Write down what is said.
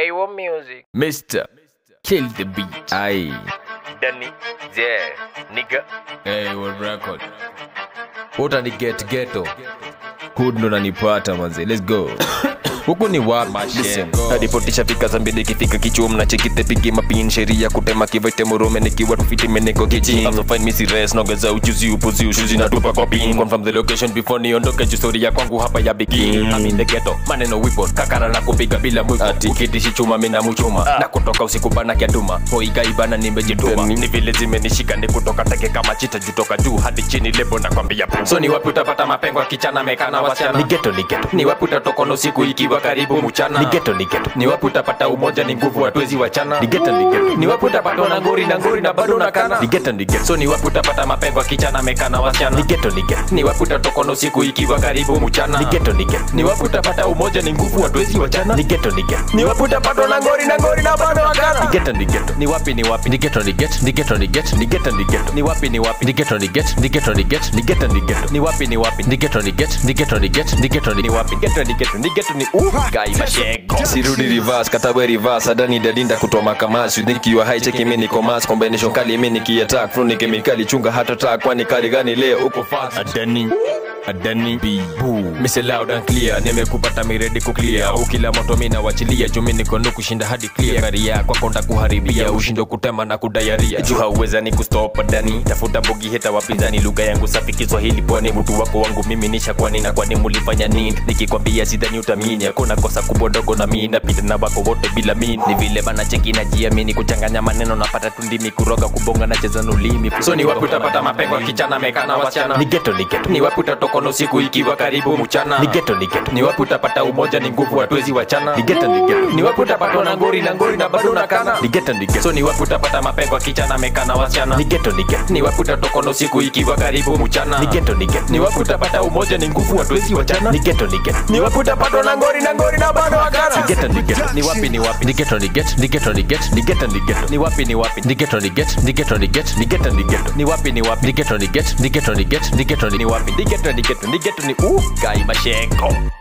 Kaiwa Music. Mr. Kill the beat. Aye. Danny. Yeah. Nigga. Hey, what record? Uta ni get ghetto. Hood ndo nanipata manze. Let's go. Huku ni wapi? Listen, Go. nadipotisha fika za mbele ikifika kichum na chekite pigi mapin sheria kutema kivete murume nikiwa tufiti meneko kichi I'm so fine misi res nongeza ujuzi upuzi ushuzi na tupa kwa pin confirm the location before niondoke juu story ya kwangu hapa ya begin I'm in the ghetto maneno wipo kakara na kupiga bila mwiko ukitishi chuma mina muchuma na kutoka usiku bana kiatuma hoiga ibana nimejituma ni vile zimenishika ni kutoka teke kama chita jutoka juu hadi chini lebo na kwambia pum. so ni wapi utapata mapengo kichana mekana wasichana ni ghetto ni ghetto ni wapi utatokono siku ikiwa karibu mchana ni ghetto ni ghetto ni wapi utapata umoja ni nguvu hatuwezi wachana ni ghetto ni ghetto ni wapi utapata na ngori na ngori na bado nakana ni ghetto ni ghetto so ni wapi utapata mapengo kichana mekana wasichana ni ghetto ni ghetto ni wapi utatokono siku ikiwa karibu mchana ni ghetto ni ghetto ni wapi utapata umoja ni nguvu hatuwezi wachana ni ghetto ni ghetto ni wapi utapata na ngori na ngori na bado nakana ni ghetto ni ghetto ni wapi ni wapi Ni ghetto ni get, ni ghetto ni get, ni ghetto ni get. ni wapi ni wapi Ni ghetto ni get, ni ghetto ni get, ni ghetto ni get. ni wapi ni wapi Ni ghetto ni get, ni ghetto ni get, ni ghetto ni ni wapi geto ni geto ni geto ni uh gai mashego sirudi reverse katawe reverse adani dadinda kutoa makamasi nikiwa high check mimi niko mass combination kali mimi nikiattack flow ni kemikali chunga hata attack kwani kali gani leo uko fast Adani, Adani, be boo. Mise loud and clear nimekupata miredi kuclear ukila moto mimi nawachilia juu mimi niko ndo kushinda hadi clear gari yako konda kuharibia ushindo kutema na kudayaria juu hauweza ni kustop dani tafuta bogi heta wapinzani lugha yangu safi Kiswahili pwani mtu wako wangu mimi nisha kwani na kwani mulifanya nini nikikwambia sidhani utamini hakuna kosa kubwa ndogo na mimi napita na wako wote bila mimi ni vile bana cheki na jiamini kuchanganya maneno napata tundimi kuroga kubonga na cheza na ulimi so ni wapi utapata mapengo kichana mekana wasichana Ni ghetto ni ghetto. ni wapi utatokono siku ikiwa karibu mchana Ni ghetto ni ghetto. ni wapi utapata umoja ni nguvu hatuwezi wachana Ni ghetto ni ghetto. ni wapi utapatwa na ngori na ngori na bado nakana Ni ghetto ni ghetto. so ni wapi utapata mapengo kichana mekana wasichana Ni ghetto ni get. ni wapi utatokono siku ikiwa karibu mchana Ni ghetto ni get. ni wapi utapata umoja ni nguvu hatuwezi wachana Ni ghetto ni get. ni wapi utapatwa na ngori na ngori na bado Ni wakana ghetto ni get. ni wapi ni wapi Ni ghetto ni get, ni ghetto ni get, ni ghetto ni get. ni wapi ni wapi Ni ghetto ni get, ni ghetto ni get, ni ghetto ni get. ni wapi ni wapi Ni ghetto ni get, ni ghetto ni get, ni ghetto ni ni wapi ni geto ni geto ni geto ni uh gai mashego